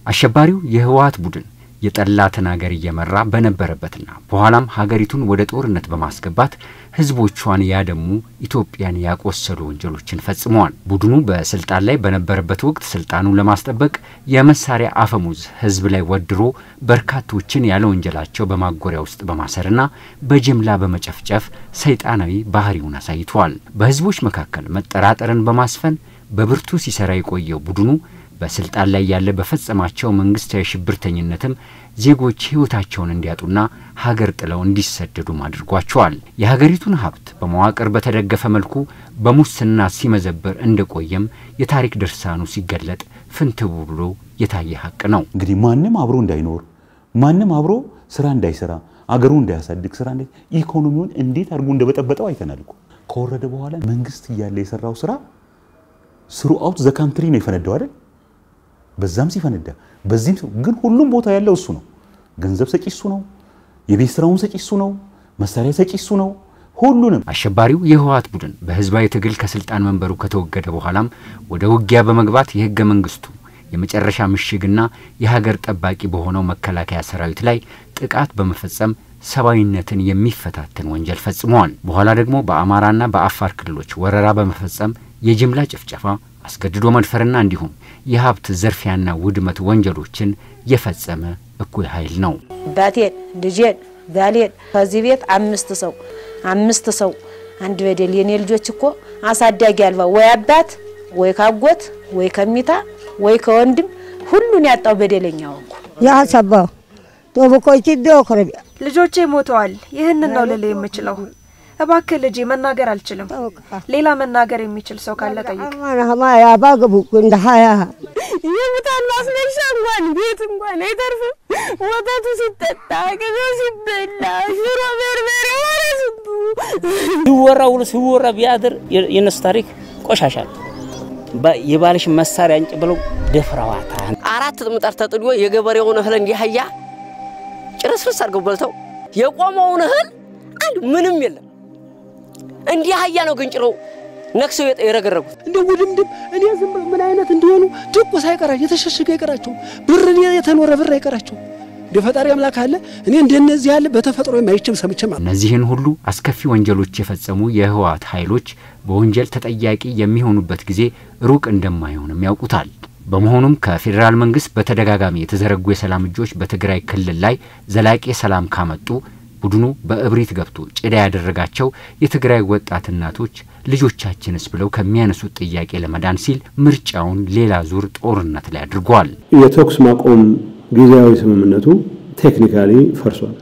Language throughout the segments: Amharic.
አሸባሪው የህወሓት ቡድን የጠላትን ሀገር እየመራ በነበረበትና በኋላም ሀገሪቱን ወደ ጦርነት በማስገባት ህዝቦቿን ያደሙ ኢትዮጵያን ያቆሰሉ ወንጀሎችን ፈጽመዋል። ቡድኑ በስልጣን ላይ በነበረበት ወቅት ስልጣኑን ለማስጠበቅ የመሳሪያ አፈሙዝ ህዝብ ላይ ወድሮ በርካቶችን ያለ ወንጀላቸው በማጎሪያ ውስጥ በማሰርና በጅምላ በመጨፍጨፍ ሰይጣናዊ ባህሪውን አሳይቷል። በህዝቦች መካከል መጠራጠርን በማስፈን በብርቱ ሲሰራ የቆየው ቡድኑ በስልጣን ላይ ያለ በፈጸማቸው መንግስታዊ ሽብርተኝነትም ዜጎች ህይወታቸውን እንዲያጡና ሀገር ጥለው እንዲሰደዱም አድርጓቸዋል። የሀገሪቱን ሀብት በመዋቅር በተደገፈ መልኩ በሙስና ሲመዘበር እንደቆየም የታሪክ ድርሳኑ ሲገለጥ ፍንትው ብሎ የታየ ሀቅ ነው። እንግዲህ ማንም አብሮ እንዳይኖር ማንም አብሮ ስራ እንዳይሰራ አገሩ እንዳያሳድግ ስራ እንደ ኢኮኖሚውን እንዴት አድርጎ እንደበጠበጠው አይተናል እኮ። ከወረደ በኋላ መንግስት እያለ የሰራው ስራ ስሩ አውት ዘ ካንትሪ ነው የፈነዳው አይደል? በዛም ሲፈነዳ በዚህም ግን ሁሉም ቦታ ያለው እሱ ነው። ገንዘብ ሰጪ እሱ ነው። የቤት ስራውን ሰጪ እሱ ነው። መሳሪያ ሰጪ እሱ ነው። ሁሉንም አሸባሪው የህወሓት ቡድን በህዝባዊ ትግል ከስልጣን መንበሩ ከተወገደ በኋላም ወደ ውጊያ በመግባት የህገ መንግስቱ የመጨረሻ ምሽግና የሀገር ጠባቂ በሆነው መከላከያ ሰራዊት ላይ ጥቃት በመፈጸም ሰብአዊነትን የሚፈታትን ወንጀል ፈጽመዋል። በኋላ ደግሞ በአማራና በአፋር ክልሎች ወረራ በመፈጸም የጅምላ ጭፍጨፋ፣ አስገድዶ መድፈርና እንዲሁም የሀብት ዘርፊያና ውድመት ወንጀሎችን የፈጸመ እኩይ ኃይል ነው። ባቴን፣ ልጄን፣ ባሌን ከዚህ ቤት አምስት ሰው አምስት ሰው አንድ በደል የኔ ልጆች እኮ አሳዳጊ አልባ ወይ አባት ወይ ካጎት ወይ ከሚታ ወይ ከወንድም ሁሉን ያጣው በደለኛው እኮ ያሰባው ቶብኮች ዶክረቢ ልጆቼ ሞተዋል። ይህንን ነው ልል የምችለው። እባክህ ልጄ መናገር አልችልም። ሌላ መናገር የሚችል ሰው ካለ ጠይቅ። ማናማ ያባግቡ እንደ ሀያ የሙታን ማስነሻ እንኳን ቤት እንኳን አይተርፍም። ወተቱ ሲጠጣ ቅቤው ሲበላ ሽሮ በርበሬ ወረ ስንቱ ሲወራ ውሎ ሲወራ ቢያድር የነሱ ታሪክ ቆሻሻ ነው። የባልሽ መሳሪያ አንጭ ብለው ደፍረዋታል። አራት ምጣድ ተጥዶ የገበሬውን እህል እንዲያህያ ጭርስርስ አድርገው በልተው የቆመውን እህል አንድ ምንም የለም እንዲህ አህያ ነው ግን ጭረው ነክሰው የረገረጉት። እንደ ውድምድም እኔ ዝም ምን አይነት እንዲሆኑ ድቁስ አይቀራቸው የተሸሸገ አይቀራቸው ብር የተኖረ ብር አይቀራቸው። እንደ ፈጣሪ አምላክ አለ እኔ እንደነዚህ ያለ በተፈጥሮ የማይችም ሰምቼም እነዚህን ሁሉ አስከፊ ወንጀሎች የፈጸሙ የህወሓት ኃይሎች በወንጀል ተጠያቂ የሚሆኑበት ጊዜ ሩቅ እንደማይሆንም ያውቁታል። በመሆኑም ከፌዴራል መንግስት በተደጋጋሚ የተዘረጉ የሰላም እጆች በትግራይ ክልል ላይ ዘላቂ ሰላም ካመጡ ቡድኑ በእብሪት ገብቶ ጭዳ ያደረጋቸው የትግራይ ወጣት እናቶች ልጆቻችንስ ብለው ከሚያነሱት ጥያቄ ለመዳን ሲል ምርጫውን ሌላ ዙር ጦርነት ላይ አድርጓል። የተኩስ ማቆም ጊዜያዊ ስምምነቱ ቴክኒካሊ ፈርሷል።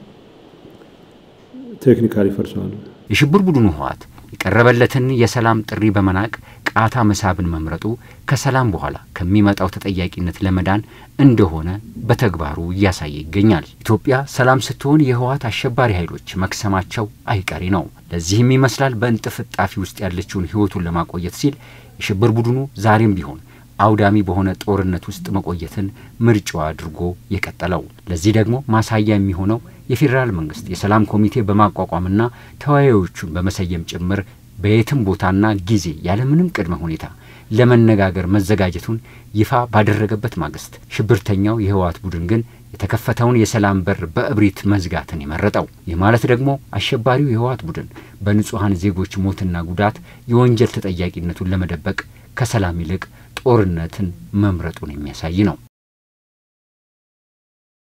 ቴክኒካሊ ፈርሷል። የሽብር ቡድኑ ህወሓት የቀረበለትን የሰላም ጥሪ በመናቅ ቃታ መሳብን መምረጡ ከሰላም በኋላ ከሚመጣው ተጠያቂነት ለመዳን እንደሆነ በተግባሩ እያሳየ ይገኛል። ኢትዮጵያ ሰላም ስትሆን የህወሓት አሸባሪ ኃይሎች መክሰማቸው አይቀሬ ነው። ለዚህም ይመስላል በእንጥፍጣፊ ውስጥ ያለችውን ህይወቱን ለማቆየት ሲል የሽብር ቡድኑ ዛሬም ቢሆን አውዳሚ በሆነ ጦርነት ውስጥ መቆየትን ምርጫው አድርጎ የቀጠለው። ለዚህ ደግሞ ማሳያ የሚሆነው የፌዴራል መንግስት የሰላም ኮሚቴ በማቋቋምና ተወያዮቹን በመሰየም ጭምር በየትም ቦታና ጊዜ ያለምንም ቅድመ ሁኔታ ለመነጋገር መዘጋጀቱን ይፋ ባደረገበት ማግስት ሽብርተኛው የህወሓት ቡድን ግን የተከፈተውን የሰላም በር በእብሪት መዝጋትን የመረጠው። ይህ ማለት ደግሞ አሸባሪው የህወሓት ቡድን በንጹሐን ዜጎች ሞትና ጉዳት የወንጀል ተጠያቂነቱን ለመደበቅ ከሰላም ይልቅ ጦርነትን መምረጡን የሚያሳይ ነው።